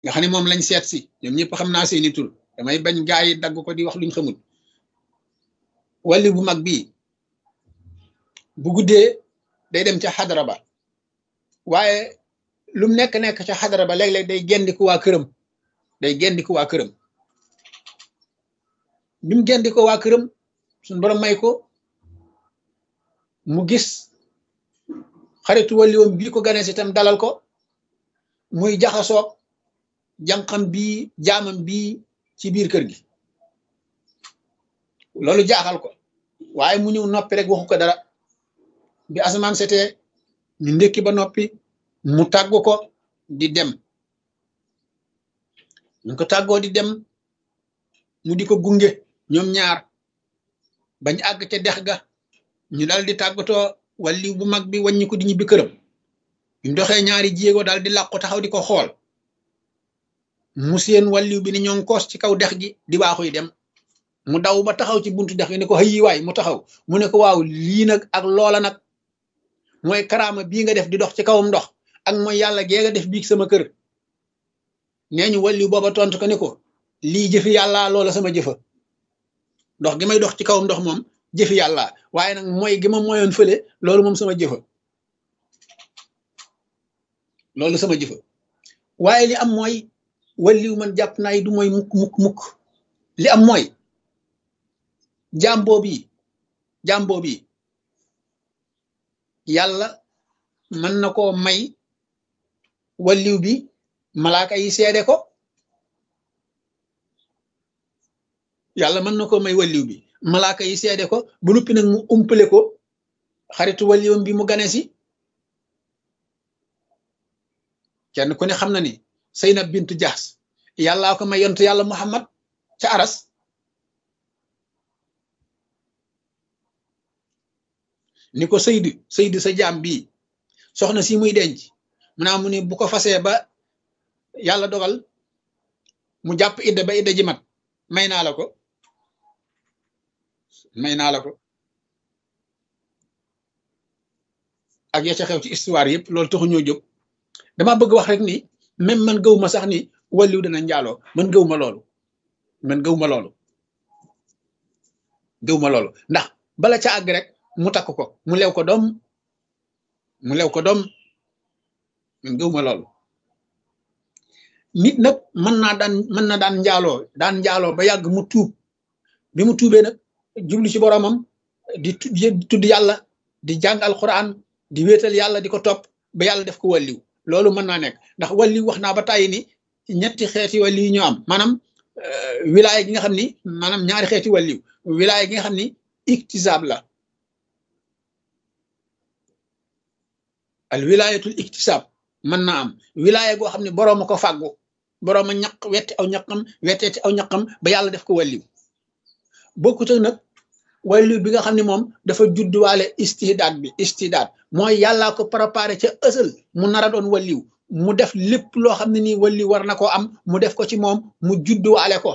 nga xam ne moom lañ seet si ñoom ñëpp xam naa seeni tur damay bañ gaa yi dagg ko di wax luñ xamul wàlli bu mag bii bu guddee day dem ca xadara ba waaye lu mu nekk nekk ca xadara ba léeg-léeg day gendiku waa këram day gendiku waa këram bi mu gendi ko waa këram suñ borom may ko mu gis xaritu wàlliwoom bii ko ganee si itam dalal ko muy jaxasoog jànqam bii jaamam bii ci biir kër gi loolu jaaxal ko waaye mu ñëw noppi rek waxu ko dara bi asamaan setee ñu ndékki ba noppi mu tàggu ko di dem ñu ko tàggoo di dem mu di ko gunge ñoom ñaar bañ àgg ca dex ga ñu dal di tàggatoo walli bu mag bi wàññi ko di ñibbi këram bi mu doxee ñaari jéego daal di làqu taxaw di ko xool mu seen walliw bi ni ñoo koos ci kaw dex gi di waaxuy dem mu daw ba taxaw ci buntu dex gi ne ko xëyi waay mu taxaw mu ne ko waaw lii nag ak loola nag mooy karaama bii nga def di dox ci kawam ndox ak mooy yàlla gee nga def biig sama kër nee ñu walliw booba tontu ko ne ko lii jëfi yàlla loola sama jëfa ndox gi may dox ci kawam ndox moom jëfi yàlla waaye nag mooy gi ma moyoon fële loolu moom sama jëfa loolu sama jëfa waaye li am mooy walliw man jàpp naa yi du mooy mukk mukk mukk li am mooy jàmboo bi jàmboo bi yàlla mën na koo may walliw bi malaaka yi seede ko yàlla mën na koo may walliw bi malaaka yi seede ko bu nuppi nag mu umpale ko xaritu walliwam bi mu gane si kenn ku ne xam na ni Seynab bintu Jaas yàllaa ko may yontu yàlla Muhammad ca aras ni ko Seydu Seydu sa jaam bii soxna si muy denc mu naa mu ni bu ko fasee ba yàlla dogal mu jàpp idda ba idda ji mat may naa la ko may naa la ko ak ya ca xew ci histoire yëpp loolu taxu ñoo jóg dama bëgg wax rek ni même man gëw ma sax ni walliw dana njaaloo man gëw ma loolu man gëw ma loolu gëw ma loolu ndax bala ca àgg rek mu takk ko mu lew ko doom mu lew ko doom man gëw ma loolu nit nag mën naa daan mën na daan njaaloo daan njaaloo ba yàgg mu tuub bi mu tuubee nag jublu ci boromam di tudd yàlla di jàng alquran di wéetal yàlla di ko topp ba yàlla def ko walliw loolu mën naa nekk ndax walliw wax naa ba tàyyi ni ñetti xeeti walliw ñoo am maanaam wilaaya gi nga xam ni maanaam ñaari xeeti walliw wilaaya gi nga xam ni iktisaab la al wilaayatul iktisaab mën naa am wilaaya goo xam ne boroom a ko fàggu boroom a ñaq wetti aw ñaqam wetteeti aw ñaqam ba yàlla def ko walliw bokkut ak nag walliw bi nga xam ne moom dafa judduwaale istidaat bi istidaat mooy yàllaa ko préparé ca ësal mu nar a doon walliw mu def lépp loo xam ne nii walliw war na koo am mu def ko ci moom mu judduwaale ko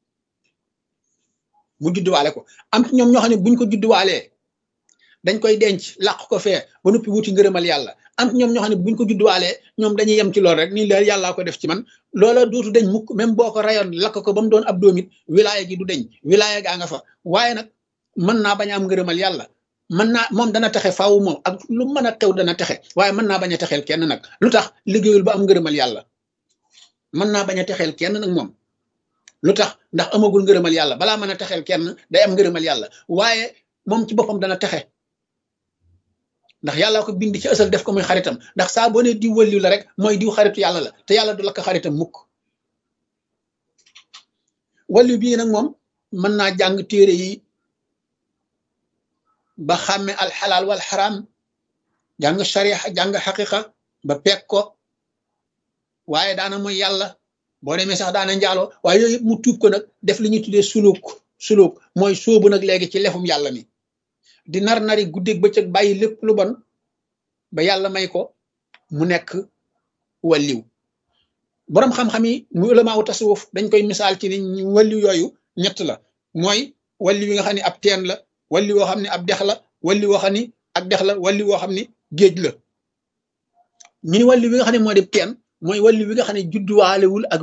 mu judduwaale ko am ci ñoom ñoo xam ne buñ ko judduwaalee dañ koy denc làq ko fee ba noppi wuti ngërëmal yàlla am ci ñoom ñoo xam ne buñ ko judduwaalee ñoom dañuy yem ci lool rek nii la yàllaa ko def ci man loola dootu deñ mukk même boo ko rayoon lakk ko ba mu doon ab doomit wilaaya gi du deñ wilaaya gaa nga fa waaye nag mën naa bañ a am ngërëmal yàlla mën naa moom dana texe faaw moom ak lu mën a xew dana texe waaye mën naa bañ a texeel kenn nag lu tax liggéeyul ba am ngërëmal yàlla mën naa bañ a texeel kenn nag moom lu tax ndax amagul ngërëmal yàlla balaa mën a texeel kenn day am ngërëmal yàlla waaye moom ci boppam dana texe ndax yàlla ko bind ci ësal def ko muy xaritam ndax saa boo ne diw wëlliw la rek mooy diw xaritu yàlla la te yàlla du lakk xaritam mukk wàllu bii nag moom mën naa jàng téere yi ba xàmme alxalaal wal xaraam jàng sharia jàng xaqiqa ba peeg ko waaye daana mooy yàlla boo demee sax daana njaaloo waaye yooyu yëpp mu tuub ko nag def li ñuy tuddee suluk suluk mooy sóobu nag léegi ci lefum yàlla mi di nar nari guddeeg bëccëg bàyyi lépp lu bon ba yàlla may ko mu nekk walliw boroom xam-xam yi mu ulama wu tasawuf dañ koy misaal ci ni walliw yooyu ñett la mooy walliw yi nga xam ne ab teen la walliw woo xam ne ab dex la walliw woo xam ni ak dex la walliw woo xam ni géej la ñu ni walliw yi nga xam ne moo di teen mooy wàllu wi nga xam ne judduwaalewul ak